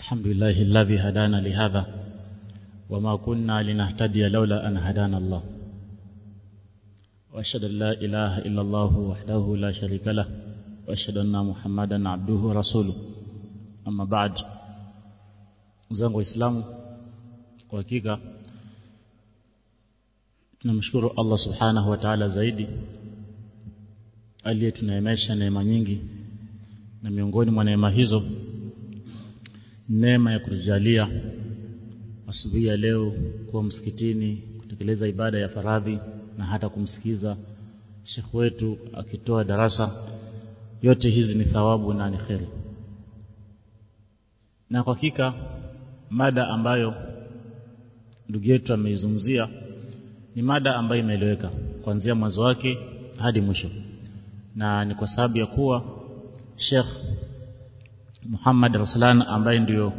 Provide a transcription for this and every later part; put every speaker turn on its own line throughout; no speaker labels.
الحمد لله الذي هدانا لهذا وما كنا لنهتدي لولا أن هدانا الله وأشهد أن لا إله إلا الله وحده لا شريك له وأشهد أن محمدا عبده ورسوله أما بعد zangu waislamu kwa hakika tunamshukuru Allah subhanahu wa ta'ala zaidi aliyetuneemesha neema nyingi na miongoni mwa neema hizo neema ya kutujalia asubuhi ya leo kuwa msikitini kutekeleza ibada ya faradhi na hata kumsikiza shekh wetu akitoa darasa yote hizi ni thawabu na ni kheri na kwa hakika mada ambayo ndugu yetu ameizungumzia ni mada ambayo imeeleweka kuanzia mwanzo wake hadi mwisho na ni kwa sababu ya kuwa Sheikh Muhammad Raslan ambaye ndiyo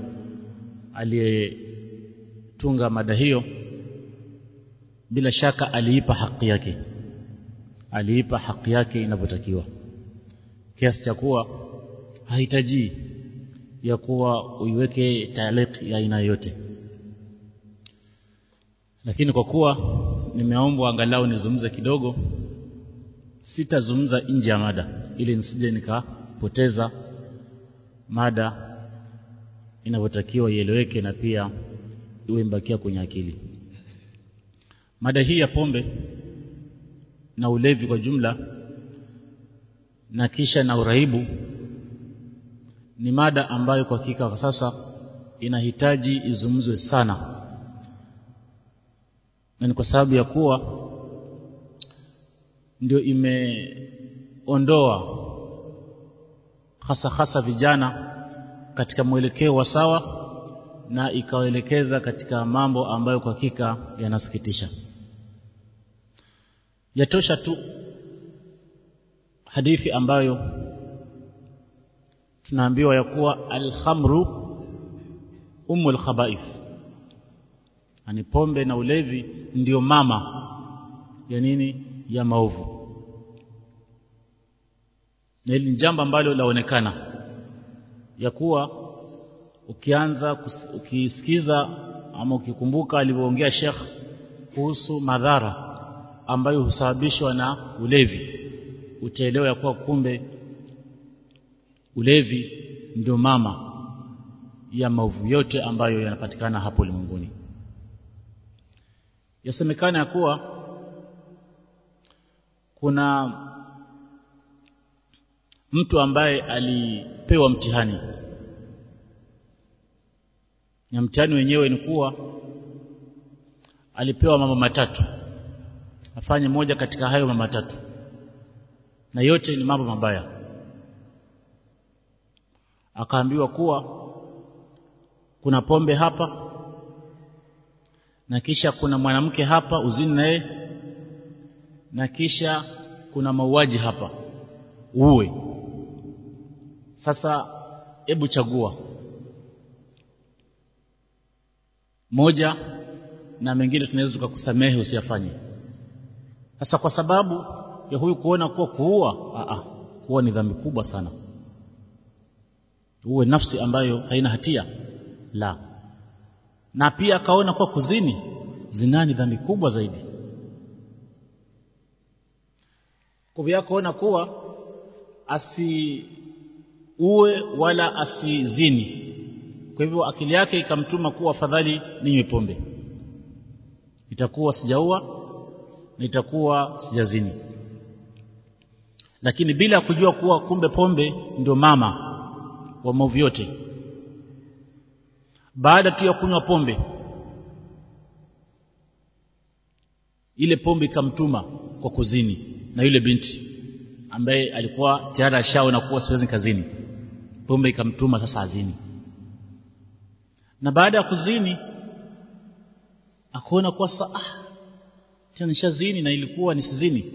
aliyetunga mada hiyo bila shaka aliipa haki yake aliipa haki yake inavyotakiwa kiasi cha kuwa hahitaji ya kuwa uiweke taaliq ya aina yote lakini kwa kuwa nimeombwa angalau nizungumze kidogo sitazungumza nje ya mada ili nisije nikapoteza mada inavyotakiwa ieleweke na pia iwe mbakia kwenye akili mada hii ya pombe na ulevi kwa jumla na kisha na uraibu ni mada ambayo kwa hakika kwa sasa inahitaji izungumzwe sana na ni kwa sababu ya kuwa ndio imeondoa hasa hasa vijana katika mwelekeo wa sawa na ikawaelekeza katika mambo ambayo kwa hakika yanasikitisha yatosha tu hadithi ambayo tunaambiwa ya kuwa alhamru umul khabaith ani pombe na ulevi ndiyo mama ya nini ya maovu na hili ni jambo ambalo laonekana ya kuwa ukianza ukisikiza ama ukikumbuka alivyoongea Sheikh kuhusu madhara ambayo husababishwa na ulevi utaelewa ya kuwa kumbe ulevi ndio mama ya maovu yote ambayo yanapatikana hapo ulimwenguni yasemekana ya kuwa kuna mtu ambaye alipewa mtihani na mtihani wenyewe ni kuwa alipewa mambo matatu afanye moja katika hayo mambo matatu na yote ni mambo mabaya akaambiwa kuwa kuna pombe hapa na kisha kuna mwanamke hapa uzini naye na kisha kuna mauaji hapa uwe sasa hebu chagua moja na mengine tunaweza tukakusamehe usiyafanye sasa kwa sababu ya huyu kuona kuwa kuua a a kuua ni dhambi kubwa sana uwe nafsi ambayo haina hatia la na pia akaona kuwa kuzini zinani dhambi kubwa zaidi kwa hivyo akaona kuwa asiue wala asizini kwa hivyo akili yake ikamtuma kuwa afadhali ninywe pombe itakuwa sijaua na itakuwa sijazini lakini bila kujua kuwa kumbe pombe ndio mama wa maovu yote baada tu ya kunywa pombe ile pombe ikamtuma kwa kuzini na yule binti ambaye alikuwa tayari ashaona kuwa siwezi kazini pombe ikamtuma sasa azini na baada ya kuzini akaona kuwa saa ah, tena nishazini na ilikuwa nisizini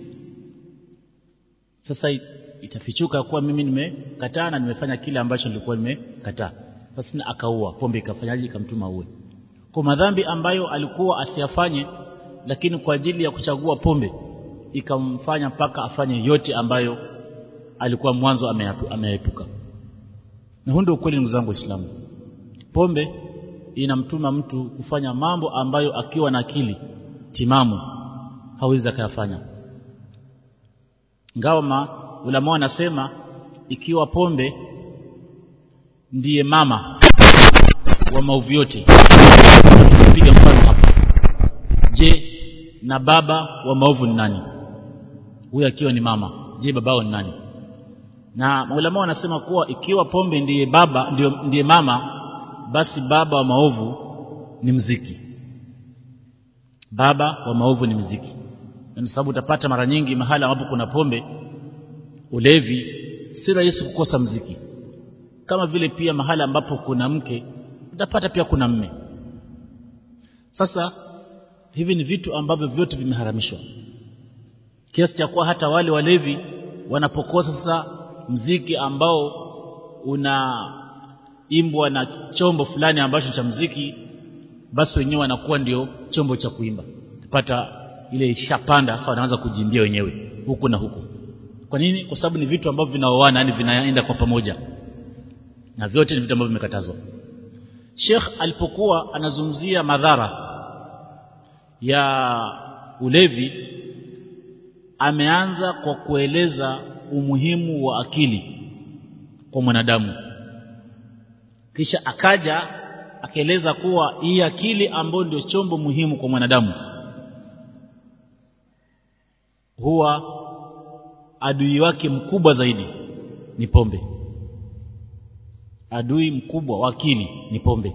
sasa itafichuka kuwa mimi nimekataa na nimefanya kile ambacho nilikuwa nimekataa basi na akaua pombe ikafanyaje ikamtuma uwe kwa madhambi ambayo alikuwa asiyafanye lakini kwa ajili ya kuchagua pombe ikamfanya mpaka afanye yote ambayo alikuwa mwanzo ameyaepuka na huu ndio ukweli ndugu zangu waislamu pombe inamtuma mtu kufanya mambo ambayo akiwa na akili timamu hawezi akayafanya ngawa ma ulama wanasema ikiwa pombe ndiye mama wa maovu yote piga mfano hapa je na baba wa maovu ni nani huyo akiwa ni mama je babao ni nani na maulama wanasema kuwa ikiwa pombe ndiye baba ndiye, ndiye mama basi baba wa maovu ni mziki baba wa maovu ni mziki na sababu utapata mara nyingi mahala ambapo kuna pombe ulevi si rahisi kukosa mziki kama vile pia mahala ambapo kuna mke utapata pia kuna mme sasa hivi ni vitu ambavyo vyote vimeharamishwa kiasi cha kuwa hata wale walevi wanapokosa sasa mziki ambao unaimbwa na chombo fulani ambacho cha mziki basi wenyewe wanakuwa ndio chombo cha kuimba pata ile ishapanda sasa wanaanza kujimbia wenyewe huku na huku kwa nini kwa sababu ni vitu ambavyo vinaoana yani vinaenda kwa pamoja na vyote ni vitu ambavyo vimekatazwa Sheikh alipokuwa anazungumzia madhara ya ulevi ameanza kwa kueleza umuhimu wa akili kwa mwanadamu kisha akaja akaeleza kuwa hii akili ambayo ndio chombo muhimu kwa mwanadamu huwa adui wake mkubwa zaidi ni pombe adui mkubwa wa akili ni pombe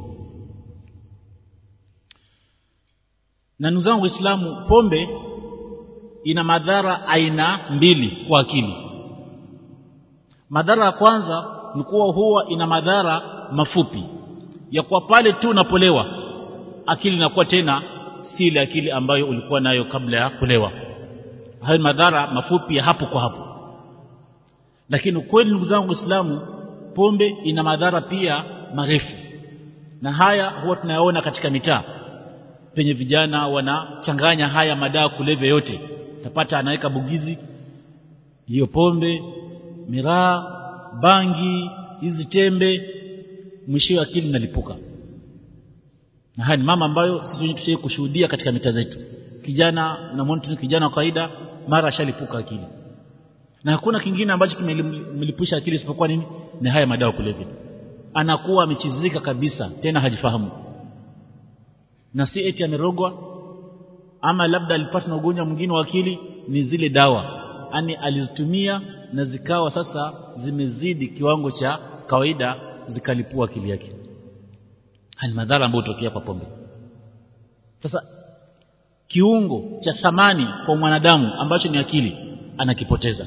na ndugu zangu waislamu pombe ina madhara aina mbili kwa akili madhara ya kwanza ni kuwa huwa ina madhara mafupi ya kuwa pale tu unapolewa akili inakuwa tena si ile akili ambayo ulikuwa nayo kabla ya kulewa hayo ni madhara mafupi ya hapo kwa hapo lakini ukweli ndugu zangu waislamu pombe ina madhara pia marefu na haya huwa tunayaona katika mitaa penye vijana wanachanganya haya madawa kulevya yote utapata anaweka bugizi hiyo pombe miraa bangi hizi tembe mwisho akili inalipuka na haya ni mama ambayo sisi wenyewe tushai kushuhudia katika mitaa zetu kijana unamwona tu kijana wa kawaida mara ashalipuka akili na hakuna kingine ambacho kimelipusha akili isipokuwa nini ni haya madawa kulevya anakuwa amechizika kabisa tena hajifahamu na si eti amerogwa ama labda alipata na ugonjwa mwingine wa akili ni zile dawa yani alizitumia na zikawa sasa zimezidi kiwango cha kawaida zikalipua akili yake ni madhara ambayo hutokea kwa pombe sasa kiungo cha thamani kwa mwanadamu ambacho ni akili anakipoteza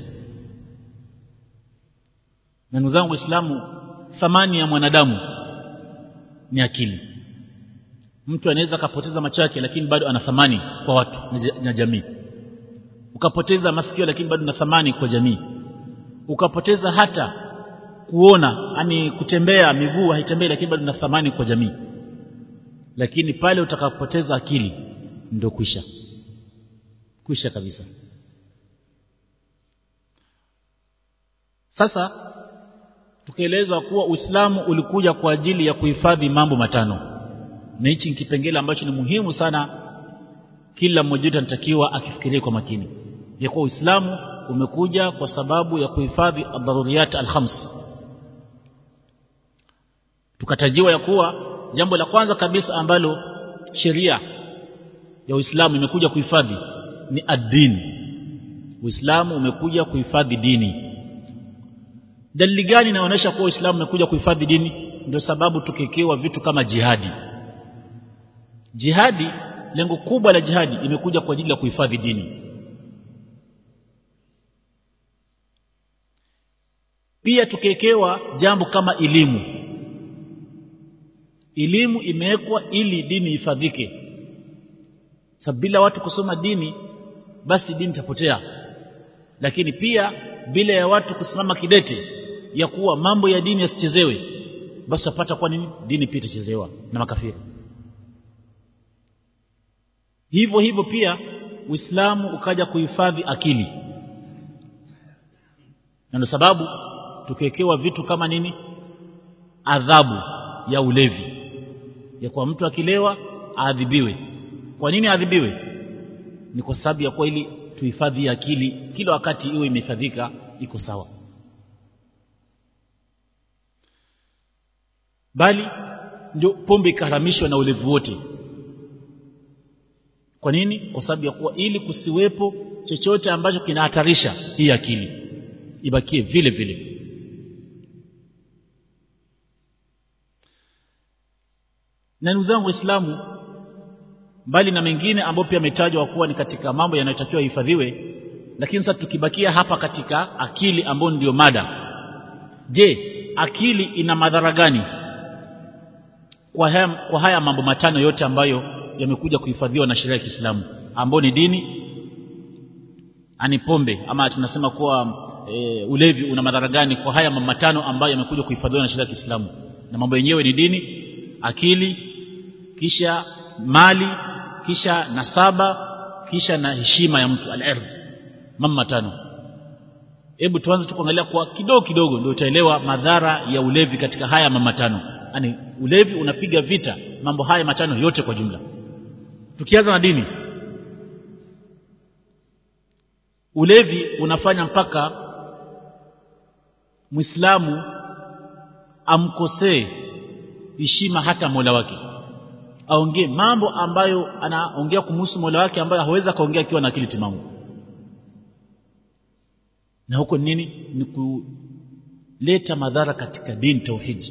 na ndugu zangu waislamu thamani ya mwanadamu ni akili mtu anaweza akapoteza macho yake lakini bado ana thamani kwa watu na jamii ukapoteza masikio lakini bado una thamani kwa jamii ukapoteza hata kuona yani kutembea miguu haitembei lakini bado una thamani kwa jamii lakini pale utakapoteza akili ndio kwisha kwisha kabisa sasa tukaelezwa kuwa Uislamu ulikuja kwa ajili ya kuhifadhi mambo matano na hichi kipengele ambacho ni muhimu sana kila mmoja wetu anatakiwa akifikirie kwa makini ya kuwa Uislamu umekuja kwa sababu ya kuhifadhi ad-daruriyat al-khams tukatajiwa ya kuwa jambo la kwanza kabisa ambalo sheria ya Uislamu imekuja kuhifadhi ni ad-din Uislamu umekuja kuhifadhi dini dalili gani inaonyesha kuwa Uislamu umekuja kuhifadhi dini ndio sababu tukekewa vitu kama jihadi jihadi lengo kubwa la jihadi imekuja kwa ajili ya kuhifadhi dini pia tukekewa jambo kama elimu elimu imewekwa ili dini ifadhike sababu bila watu kusoma dini basi dini itapotea lakini pia bila ya watu kusimama kidete ya kuwa mambo ya dini yasichezewe basi utapata kwa nini dini pia itachezewa na makafiri hivyo hivyo pia Uislamu ukaja kuhifadhi akili na ndio sababu tukiwekewa vitu kama nini adhabu ya ulevi ya kuwa mtu akilewa aadhibiwe kwa nini aadhibiwe ni kwa sababu ya kuwa ili tuhifadhi akili kila wakati iwe imehifadhika iko sawa bali ndio pombe ikaharamishwa na ulevu wote kwa nini kwa sababu ya kuwa ili kusiwepo chochote ambacho kinahatarisha hii akili ibakie vile vile na ndugu zangu waislamu mbali na mengine ambayo pia ametajwa kuwa ni katika mambo yanayotakiwa hifadhiwe lakini sasa tukibakia hapa katika akili ambayo ndiyo mada je akili ina madhara gani kwa haya, kwa haya mambo matano yote ambayo yamekuja kuhifadhiwa na sheria ya Kiislamu ambayo ni dini ani pombe ama tunasema kuwa e, ulevi una madhara gani kwa haya mambo matano ambayo yamekuja kuhifadhiwa na sheria ya Kiislamu na mambo yenyewe ni dini akili kisha mali kisha nasaba kisha na heshima ya mtu al-ardh mambo matano hebu tuanze tukuangalia kwa kidogo kidogo ndio utaelewa madhara ya ulevi katika haya mambo matano yani ulevi unapiga vita mambo haya matano yote kwa jumla tukianza na dini ulevi unafanya mpaka Muislamu amkosee heshima hata Mola wake aongee mambo ambayo anaongea kumhusu Mola wake ambayo hawezi kaongea akiwa na akili timamu na huko nini ni kuleta madhara katika dini tauhidi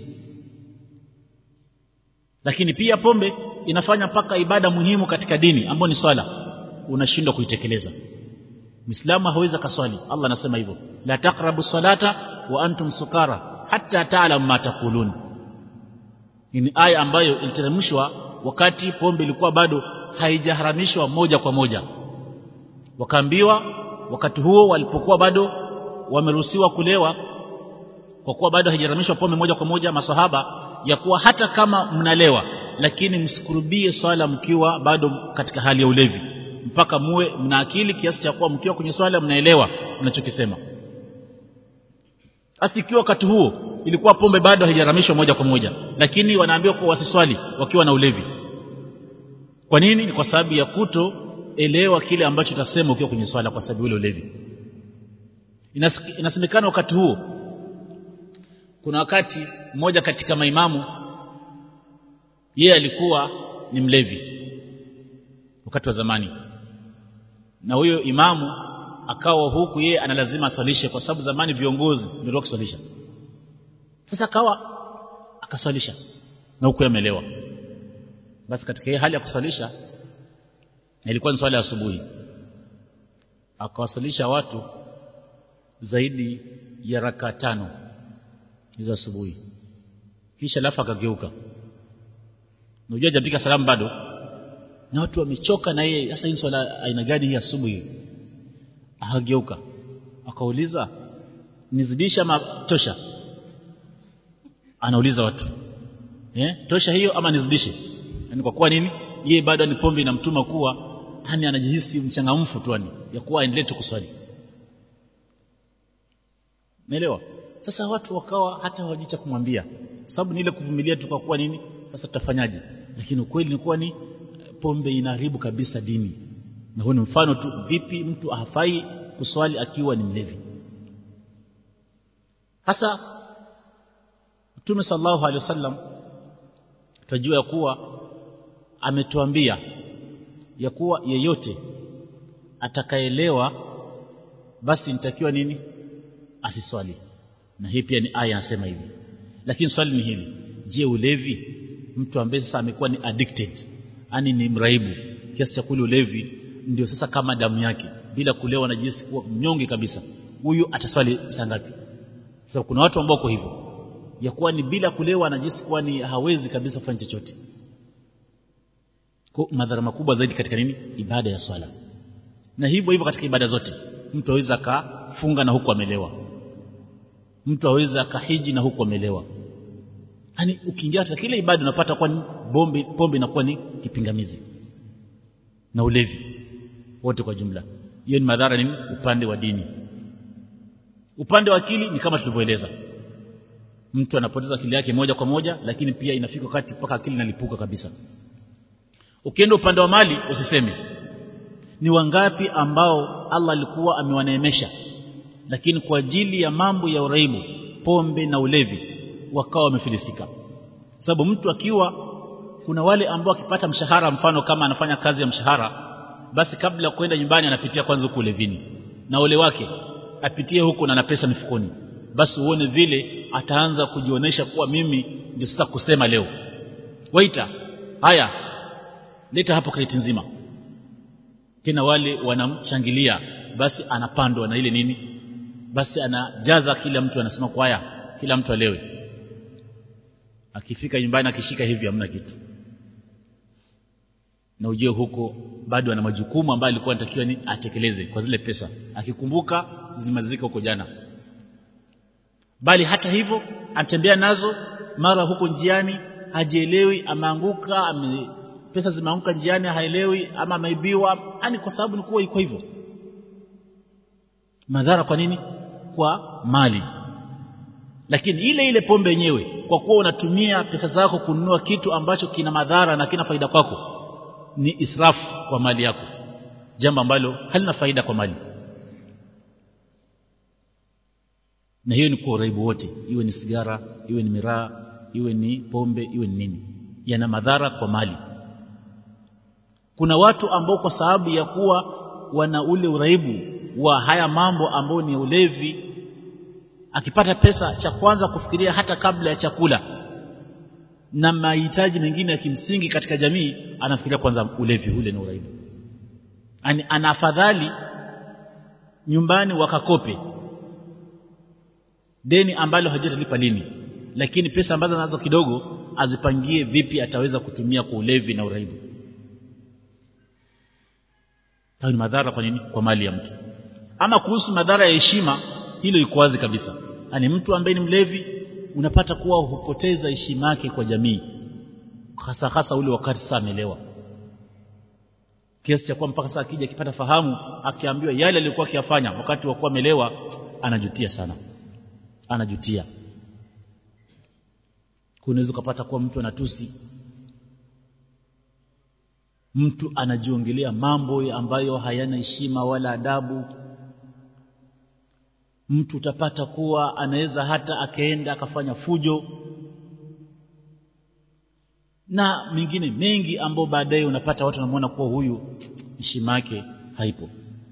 lakini pia pombe inafanya mpaka ibada muhimu katika dini ambayo ni swala unashindwa kuitekeleza Muislamu hawezi kaswali Allah anasema hivyo la taqrabu salata wa antum sukara hatta ta'lamu ma taqulun ni aya ambayo iliteremshwa wakati pombe ilikuwa bado haijaharamishwa moja kwa moja wakaambiwa wakati huo walipokuwa bado wameruhusiwa kulewa kwa kuwa bado haijaharamishwa pombe moja kwa moja masahaba ya kuwa hata kama mnalewa lakini msikurubie swala mkiwa bado katika hali ya ulevi mpaka muwe mna akili kiasi cha kuwa mkiwa kwenye swala mnaelewa mnachokisema basi ikiwa wakati huo ilikuwa pombe bado haijaramishwa moja kwa moja lakini wanaambiwa kuwa wasiswali wakiwa na ulevi kwa nini ni kwa sababu ya kuto elewa kile ambacho utasema ukiwa kwenye swala kwa sababu ile ulevi inasemekana wakati huo kuna wakati mmoja katika maimamu yeye alikuwa ni mlevi wakati wa zamani na huyo imamu akawa huku yeye analazima aswalishe kwa sababu zamani viongozi ndio kuswalisha sasa akawa akaswalisha na huku amelewa basi katika hii hali ya kuswalisha ilikuwa ni swala ya asubuhi akawaswalisha watu zaidi ya raka tano hizo asubuhi kisha alafu akageuka unajua hajapika salamu bado na watu wamechoka na yeye sasa hii swala aina gani hii asubuhi akageuka akauliza nizidisha ama tosha anauliza watu eh tosha hiyo ama nizidishe yani kwa kuwa nini yeye bado ni pombe inamtuma kuwa yani anajihisi mchangamfu tu yani ya kuwa aendelee tu kuswali Umeelewa? Sasa watu wakawa hata hawajui cha kumwambia. Sababu ni ile kuvumilia tu kwa kuwa nini? Sasa tutafanyaje? Lakini ukweli ni kuwa ni pombe inaharibu kabisa dini. Na huo ni mfano tu vipi mtu hafai kuswali akiwa ni mlevi. Hasa Mtume sallallahu alaihi wasallam tunajua ya kuwa ametuambia ya kuwa yeyote atakaelewa basi nitakiwa nini asiswali na hii pia ni aya inasema hivi lakini swali ni hili je ulevi mtu ambaye sasa amekuwa ni addicted yani ni mraibu kiasi cha kule ulevi ndio sasa kama damu yake bila kulewa anajihisi kuwa mnyonge kabisa huyu ataswali saa ngapi sasa kuna watu ambao wako hivyo ya kuwa ni bila kulewa anajihisi kuwa ni hawezi kabisa kufanya chochote kwa madhara makubwa zaidi katika nini ibada ya swala na hivyo hivyo katika ibada zote mtu aweza akafunga na huku amelewa mtu aweza akahiji na huku amelewa yani ukiingia katika kile ibada unapata kwa bombe pombe inakuwa ni kipingamizi na ulevi wote kwa jumla hiyo ni madhara nini upande wa dini upande wa akili ni kama tulivyoeleza mtu anapoteza akili yake moja kwa moja lakini pia inafika wakati mpaka akili inalipuka kabisa ukienda upande wa mali usiseme ni wangapi ambao Allah alikuwa amewaneemesha lakini kwa ajili ya mambo ya uraibu pombe na ulevi wakawa wamefilisika sababu mtu akiwa kuna wale ambao akipata mshahara mfano kama anafanya kazi ya mshahara basi kabla ya kwenda nyumbani anapitia kwanza huko ulevini na ule wake apitie huko na na pesa mifukoni basi uone vile ataanza kujionyesha kuwa mimi ndio sasa kusema leo waita haya leta hapo kreti nzima tena wale wanamshangilia basi anapandwa na ile nini basi anajaza kila mtu anasema kwa haya kila mtu alewe akifika nyumbani akishika hivi hamna kitu na ujue huko bado ana majukumu ambayo alikuwa anatakiwa ni atekeleze kwa zile pesa akikumbuka zimalizika huko jana bali hata hivyo anatembea nazo mara huko njiani hajielewi ameanguka ame, pesa zimeanguka njiani haelewi ama ameibiwa yani kwa sababu ni kuwa iko hivyo madhara kwa nini kwa mali lakini ile ile pombe yenyewe kwa kuwa unatumia pesa zako kununua kitu ambacho kina madhara na kina faida kwako ni israfu kwa mali yako jambo ambalo halina faida kwa mali na hiyo ni kwa uraibu wote iwe ni sigara iwe ni miraa iwe ni pombe iwe ni nini yana madhara kwa mali kuna watu ambao kwa sababu ya kuwa wana ule uraibu wa haya mambo ambao ni ulevi akipata pesa cha kwanza kufikiria hata kabla ya chakula na mahitaji mengine ya kimsingi katika jamii anafikiria kwanza ulevi ule na uraibu ani ana afadhali nyumbani wakakope deni ambalo hajatalipa lini lakini pesa ambazo anazo kidogo azipangie vipi ataweza kutumia kwa ulevi na uraibu hayo ni madhara kwa nini kwa mali ya mtu ama kuhusu madhara ya heshima hilo liko wazi kabisa yani mtu ambaye ni mlevi unapata kuwa hupoteza heshima yake kwa jamii hasa hasa ule wakati saa amelewa kiasi cha kuwa mpaka saa akija akipata fahamu akiambiwa yale aliyokuwa akiyafanya wakati wa kuwa amelewa anajutia sana anajutia kunaweza kupata kuwa mtu anatusi mtu anajiongelea mambo ambayo hayana heshima wala adabu mtu utapata kuwa anaweza hata akaenda akafanya fujo na mengine mengi ambao baadaye unapata watu wanamuona kuwa huyu heshima yake haipo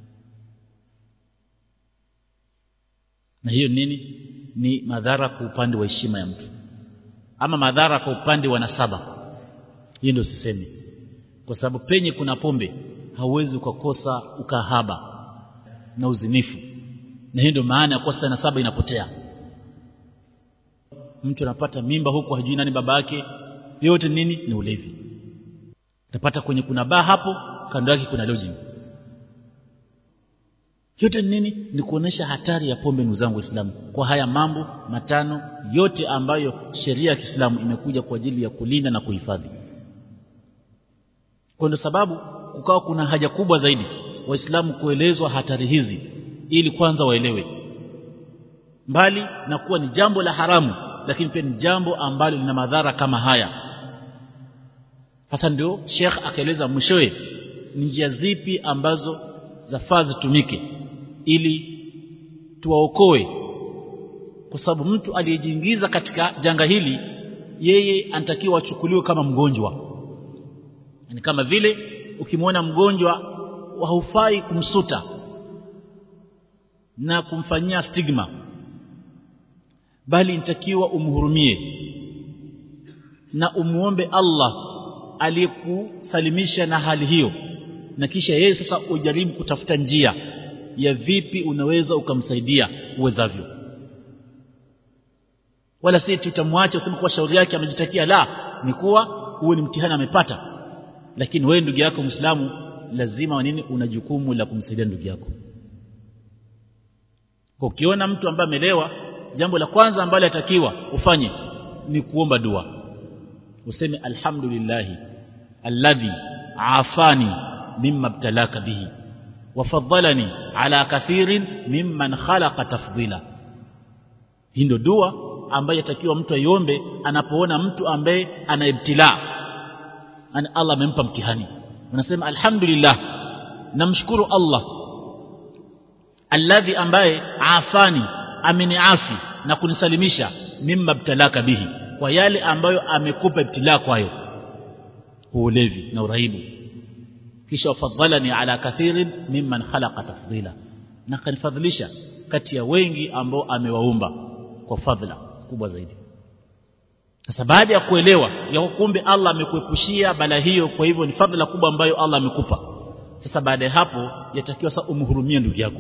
na hiyo nini ni madhara kwa upande wa heshima ya mtu ama madhara kwa upande wa nasaba hiyo ndio sisemi kwa sababu penye kuna pombe hauwezi ukakosa ukahaba na uzinifu na hiyo ndio maana ya kuwa sana saba inapotea mtu anapata mimba huku hajui nani baba yake yote nini ni ulevi utapata kwenye kuna baa hapo kando yake kuna lodging yote ni nini ni kuonesha hatari ya pombe ndugu zangu waislamu kwa haya mambo matano yote ambayo sheria ya Kiislamu imekuja kwa ajili ya kulinda na kuhifadhi kwa ndio sababu kukawa kuna haja kubwa zaidi waislamu kuelezwa hatari hizi ili kwanza waelewe mbali na kuwa ni jambo la haramu lakini pia ni jambo ambalo lina madhara kama haya hasa ndio Sheikh akaeleza mwishowe ni njia zipi ambazo zafaa zitumike ili tuwaokoe kwa sababu mtu aliyejiingiza katika janga hili yeye anatakiwa achukuliwe kama mgonjwa ni kama vile ukimwona mgonjwa haufai kumsuta na kumfanyia stigma bali inatakiwa umhurumie na umuombe Allah aliyekusalimisha na hali hiyo na kisha yeye sasa ujaribu kutafuta njia ya vipi unaweza ukamsaidia uwezavyo wala si tutamwacha useme kwa shauri yake amejitakia la ni kuwa huo ni mtihani amepata lakini wewe ndugu yako Muislamu lazima nini una jukumu la kumsaidia ndugu yako kwa ukiona mtu ambaye amelewa jambo la kwanza ambalo atakiwa ufanye ni kuomba dua useme alhamdulillah alladhi afani mimma ibtalaka bihi wafaddalani ala kathirin mimman khalaqa tafdila hii ndio dua ambayo yatakiwa mtu aiombe anapoona mtu ambaye ana ibtila yani Allah amempa mtihani unasema alhamdulillah namshukuru Allah alladhi ambaye afani ameniafi na kunisalimisha mimma btalaka bihi kwa yale ambayo amekupa ibtila kwayo ulevi na uraibu kisha wafadhalani ala kathirin mimman khalaqa tafdila na kanifadhilisha kati ya wengi ambao amewaumba kwa fadhila kubwa zaidi sasa baada ya kuelewa ya kumbe Allah amekuepushia bala hiyo kwa hivyo ni fadhila kubwa ambayo Allah amekupa sasa baada ya hapo yatakiwa sasa umhurumie ndugu yako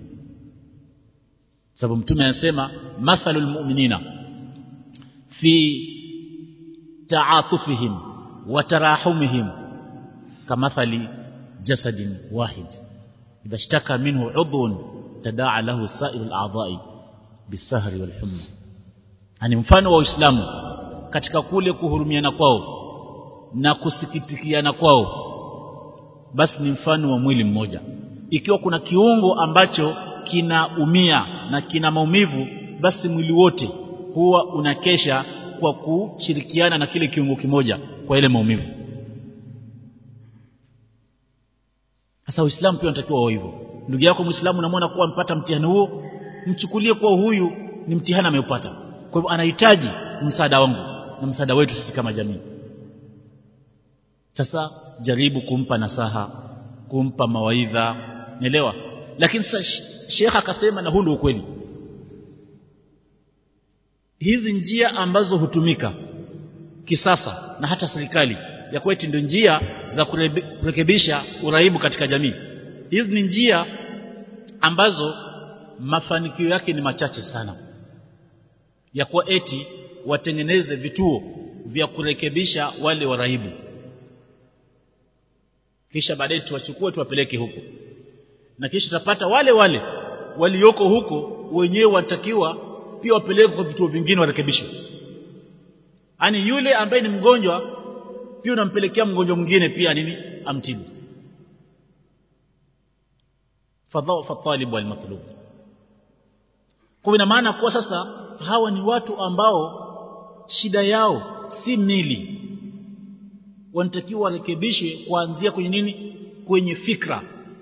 sababu mtume anasema mathalul mu'minina fi ta'atufihim wa tarahumihim kamathali jasadin wahid idha ishtaka minhu udhun tadaa lahu sa'irul a'dha'i bisahri wal humma ani mfano wa Uislamu katika kule kuhurumiana kwao na kusikitikiana kwao basi ni mfano wa mwili mmoja ikiwa kuna kiungo ambacho kinaumia na kina maumivu basi mwili wote huwa unakesha kwa kushirikiana na kile kiungo kimoja kwa ile maumivu sasa uislamu pia unatakiwa wao hivyo ndugu yako muislamu unamwona kuwa amepata mtihani huo mchukulie kuwa huyu ni mtihani ameupata kwa hivyo anahitaji msaada wangu na msaada wetu sisi kama jamii sasa jaribu kumpa nasaha kumpa mawaidha nielewa lakini sasa shekha akasema na huu ndio ukweli hizi njia ambazo hutumika kisasa na hata serikali ya kwetu ndio njia za kurekebisha uraibu katika jamii hizi ni njia ambazo mafanikio yake ni machache sana ya kuwa eti watengeneze vituo vya kurekebisha wale waraibu kisha baadaye tuwachukue tuwapeleke huko na kisha tutapata wale wale walioko huko wenyewe wanatakiwa pia wapelekwe kwa vituo vingine warekebishwe yani yule ambaye ni mgonjwa pia unampelekea mgonjwa mwingine pia nini amtibu fadhaa fatalib wal matlub kwa ina maana kwa sasa hawa ni watu ambao shida yao si mili wanatakiwa warekebishwe kuanzia kwenye nini kwenye fikra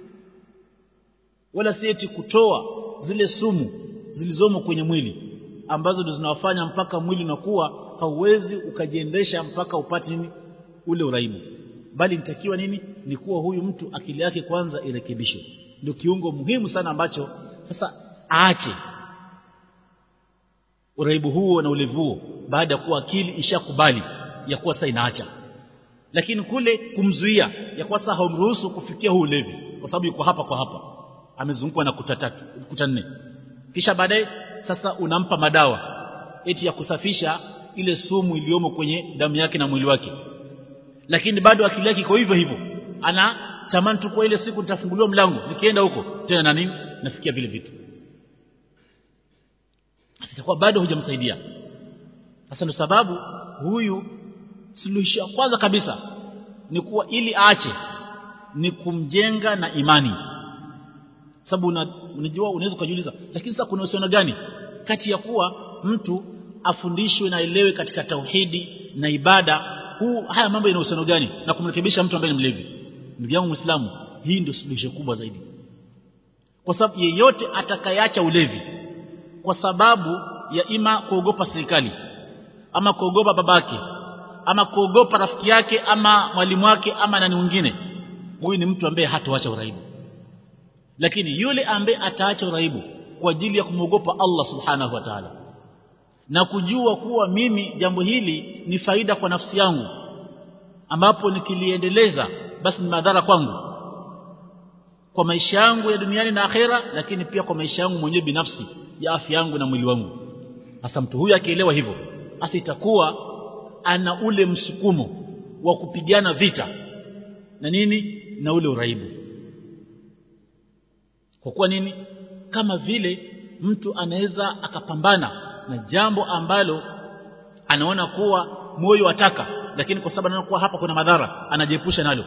wala si eti kutoa zile sumu zilizomo kwenye mwili ambazo ndio zinawafanya mpaka mwili unakuwa hauwezi ukajiendesha mpaka upate nini ule uraibu bali nitakiwa nini ni kuwa huyu mtu akili yake kwanza irekebishwe ndio kiungo muhimu sana ambacho sasa aache uraibu huo na ulevuo baada ya kuwa akili ishakubali ya kuwa sasa inaacha lakini kule kumzuia ya kuwa sasa haumruhusu kufikia huu ulevi kwa sababu yuko hapa kwa hapa amezungukwa na kuta tatu kuta nne kisha baadaye sasa unampa madawa eti ya kusafisha ile sumu iliyomo kwenye damu yake na mwili wake lakini bado akili yake iko hivyo hivyo ana tamani tu kwa ile siku nitafunguliwa mlango nikienda huko tena na nini nafikia vile vitu sitakuwa bado hujamsaidia sasa ndio sababu huyu suluhisho ya kwanza kabisa ni kuwa ili aache ni kumjenga na imani sababu unajua unaweza kujiuliza lakini sasa kuna uhusiano gani kati ya kuwa mtu afundishwe na elewe katika tauhidi na ibada huu haya mambo yana uhusiano gani na kumrekebisha mtu ambaye ni mlevi ndugu yangu muislamu hii ndio suluhisho kubwa zaidi kwa sababu yeyote atakayeacha ulevi kwa sababu ya ima kuogopa serikali ama kuogopa babake ama kuogopa rafiki yake ama mwalimu wake ama nani mwingine huyu ni mtu ambaye hatoacha uraibu lakini yule ambaye ataacha uraibu kwa ajili ya kumwogopa Allah subhanahu wa ta'ala na kujua kuwa mimi jambo hili ni faida kwa nafsi yangu ambapo nikiliendeleza basi ni madhara kwangu kwa maisha yangu ya duniani na akhera lakini pia kwa maisha yangu mwenyewe binafsi ya afya yangu na mwili wangu hasa mtu huyu akielewa hivyo basi itakuwa ana ule msukumo wa kupigana vita na nini na ule uraibu kwa kuwa nini kama vile mtu anaweza akapambana na jambo ambalo anaona kuwa moyo wataka lakini kwa sababu anaona kuwa hapa kuna madhara anajiepusha nalo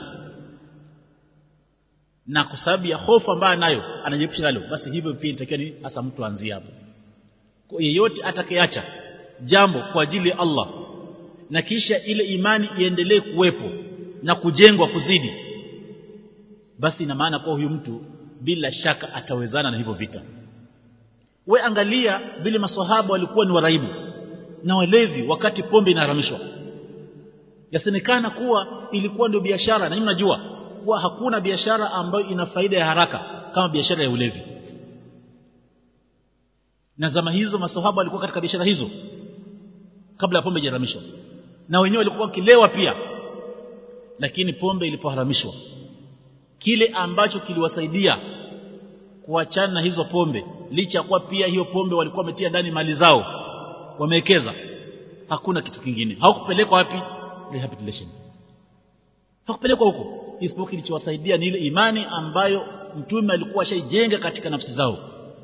na kwa sababu ya hofu ambayo anayo anajiepusha nalo basi hivyo pia inatakiwa ni hasa mtu aanzie hapo kwa yeyote atakayeacha jambo kwa ajili ya Allah na kisha ile imani iendelee kuwepo na kujengwa kuzidi basi ina maana kwa huyu mtu bila shaka atawezana na hivyo vita we angalia vile maswahaba walikuwa ni waraibu na walevi wakati pombe inaharamishwa yasemekana kuwa ilikuwa ndio biashara na nyinyi mnajua kuwa hakuna biashara ambayo ina faida ya haraka kama biashara ya ulevi na zama hizo maswahaba walikuwa katika biashara hizo kabla ya pombe ijaharamishwa na wenyewe walikuwa wakilewa pia lakini pombe ilipoharamishwa kile ambacho kiliwasaidia kuachana na hizo pombe licha kuwa pia hiyo pombe walikuwa wametia ndani mali zao wamewekeza hakuna kitu kingine hawakupelekwa wapi rehabilitation hakupelekwa huko isipokuwa kilichowasaidia ni ile imani ambayo mtume alikuwa ashaijenga katika nafsi zao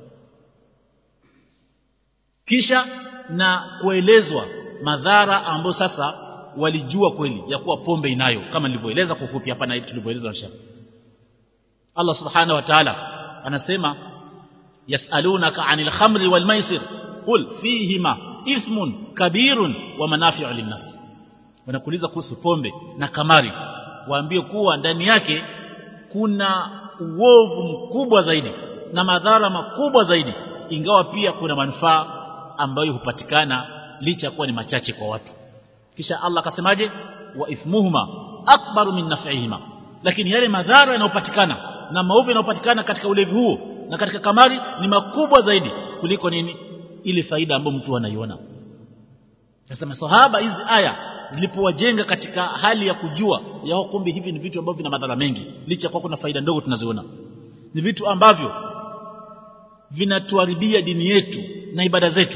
kisha na kuelezwa madhara ambayo sasa walijua kweli ya kuwa pombe inayo kama nilivyoeleza kwa ufupi hapa na tulivyoeleza na shaka Allah subhanahu wa ta'ala anasema yasalunaka anil khamri wal maisir qul fihima ithmun kabirun wa manafi'u linnas wanakuuliza kuhusu pombe na kamari waambie kuwa ndani yake kuna uovu mkubwa zaidi na madhara makubwa zaidi ingawa pia kuna manufaa ambayo hupatikana licha kuwa ni machache kwa watu kisha Allah akasemaje wa ithmuhuma akbaru min naf'ihima lakini yale madhara yanayopatikana na maovu yanayopatikana katika ulevi huo na katika kamari ni makubwa zaidi kuliko nini ile faida ambayo mtu anaiona sasa masahaba hizi aya zilipowajenga katika hali ya kujua ya kumbe hivi ni vitu ambavyo vina madhara mengi licha kwa kuna faida ndogo tunaziona ni vitu ambavyo vinatuharibia dini yetu na ibada zetu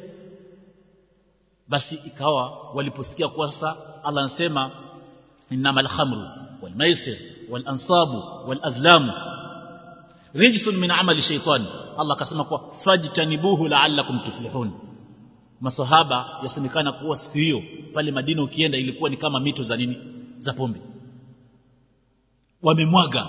basi ikawa waliposikia kwa sasa Allah anasema innamal khamru wal maisir wal ansabu wal azlam rijsun min amali shaytan Allah akasema kwa fajtanibuhu la'allakum tuflihun masahaba yasemekana kuwa siku hiyo pale Madina ukienda ilikuwa ni kama mito za nini za pombe wamemwaga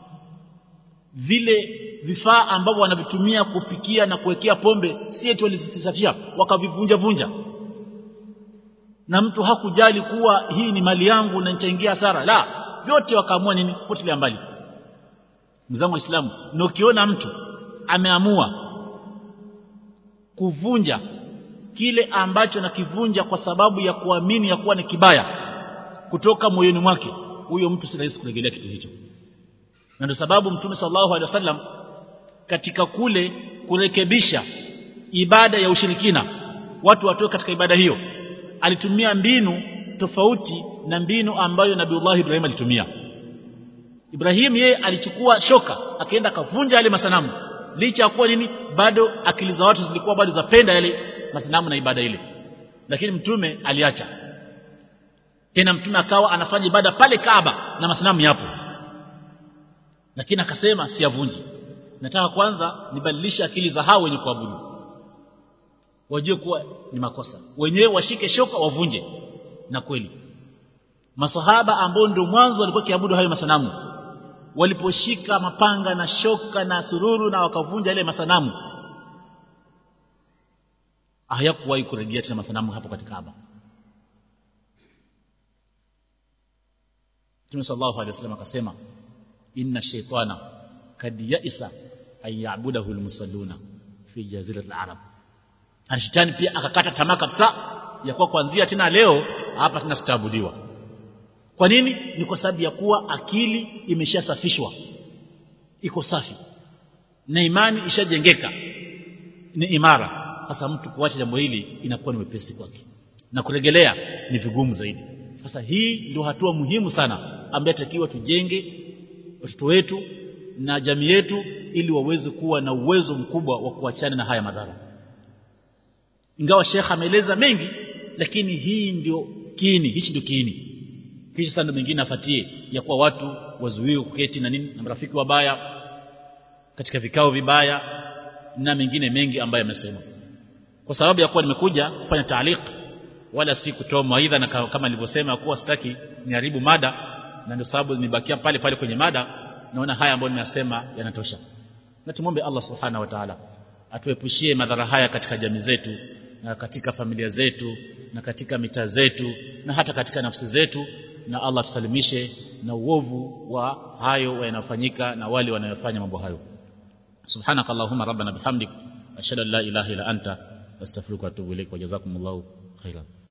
vile vifaa ambavyo wanavitumia kupikia na kuwekea pombe si eti walizisafisha wakavivunja vunja na mtu hakujali kuwa hii ni mali yangu na nitaingia hasara la vyote wakaamua nini potelea mbali mzangu waislamu na ukiona mtu ameamua kuvunja kile ambacho nakivunja kwa sababu ya kuamini ya kuwa ni kibaya kutoka moyoni mwake huyo mtu si rahisi kurejelea kitu hicho na ndio sababu mtume sallallahu alaihi wasallam katika kule kurekebisha ibada ya ushirikina watu watoe katika ibada hiyo alitumia mbinu tofauti na mbinu ambayo Nabiullah Ibrahim alitumia Ibrahim yeye alichukua shoka akaenda akavunja yale masanamu licha ya kuwa nini bado akili za watu zilikuwa bado zapenda yale masanamu na ibada ile lakini mtume aliacha tena mtume akawa anafanya ibada pale Kaaba na masanamu yapo lakini akasema siyavunji nataka kwanza nibadilishe akili za hao wenye kuabudu wajue kuwa ni makosa wenyewe washike shoka wavunje na kweli masahaba ambao ndio mwanzo walikuwa kiabudu hayo masanamu waliposhika mapanga na shoka na sururu na wakavunja ile masanamu hayakuwahi kurejea tena masanamu hapo katika Kaaba Mtume sallallahu alaihi wasallam akasema inna shaytana kad ya'isa ay ya'budahu almusalluna fi jaziratil arab na shetani pia akakata tamaa kabisa ya kuwa kuanzia tena leo hapa tena sitaabudiwa kwa nini ni kwa sababu ya kuwa akili imeshasafishwa iko safi na imani ishajengeka ni imara sasa mtu kuacha jambo hili inakuwa ni wepesi kwake na kuregelea ni vigumu zaidi sasa hii ndio hatua muhimu sana ambayo takiwa tujenge watoto wetu na jamii yetu ili waweze kuwa na uwezo mkubwa wa kuachana na haya madhara ingawa shekha ameeleza mengi lakini hii ndio kiini hichi ndio kiini kisha sasa mengine afatie ya kuwa watu wazuiwe kuketi na nini na marafiki wabaya katika vikao vibaya na mengine mengi ambayo yamesema kwa sababu ya kuwa nimekuja kufanya taaliq wala si kutoa mawaidha na kama nilivyosema kuwa sitaki niharibu mada na ndio sababu nibakia pale pale kwenye mada naona haya ambayo ninasema yanatosha na tumombe Allah subhanahu wa ta'ala atuepushie madhara haya katika jamii zetu na katika familia zetu na katika mitaa zetu na hata katika nafsi zetu na Allah tusalimishe na uovu wa hayo yanayofanyika na wale wanayofanya mambo hayo subhanaka allahumma rabbana bihamdik ashhadu an la ilaha illa anta astaghfiruka wa atubu ilaik wa jazakumullahu khairan